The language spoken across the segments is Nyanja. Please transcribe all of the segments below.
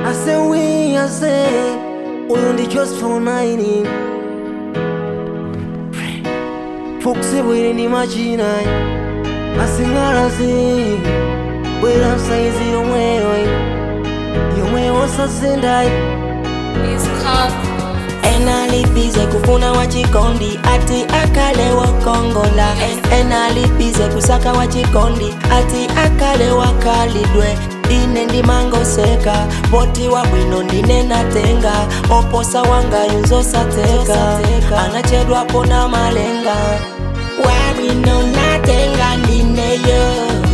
I say we, I say Uyu ndi just for nine Fukusi bwiri ndi machina Asingalazi Bwira saizi yomweyo Yomweyo sasendai enalipize kufuna wachikondi ati akale wakongola En- enalipize kusaka wachikondi ati akale wakalidwe ine ndimangoseka poti wa bwino ndine natenga oposa wanga yunzosateka anachedwapo na malenga wabwino natenga ndineyo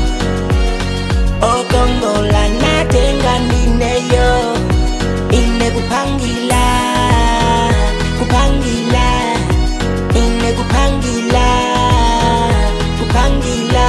okongola natenga ndineyo ine kupangila kupangila ine kupangila kupangila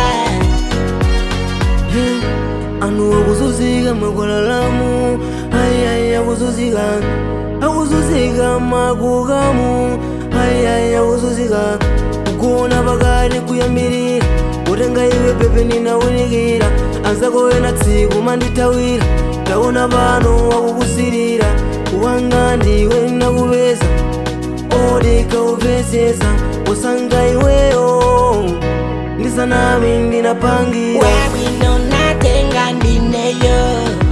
anu akuzuzika makwalalamu ayayi akuzuzika akuzuzika makukamu ayayi akuzuzika kugona pakati kuyambirira kutenga iwe pepe ninawunikira anzakoyena tsiku mandithawira ndaona pano wakukusirira wanga ndiwe nakupeza odeka upezeza usanga iweyo ndisanami ndinapangira wabwino natenga ndineyo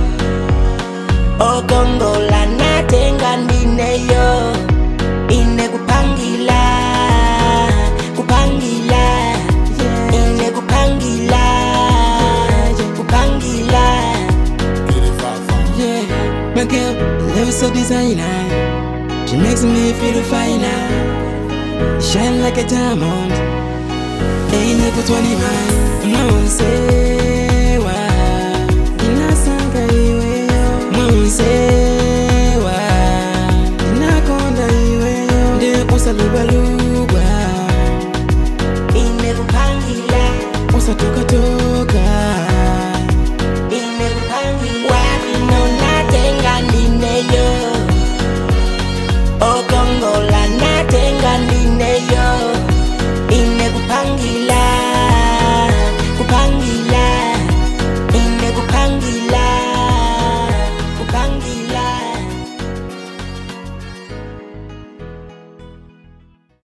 okongola natenga ndineyo ine kupangila kupangila ine kupangila kupangila Yeah, my girl, love is so designer. She makes me feel finer. Shine like a diamond. Ain't never 20 mine. No, say.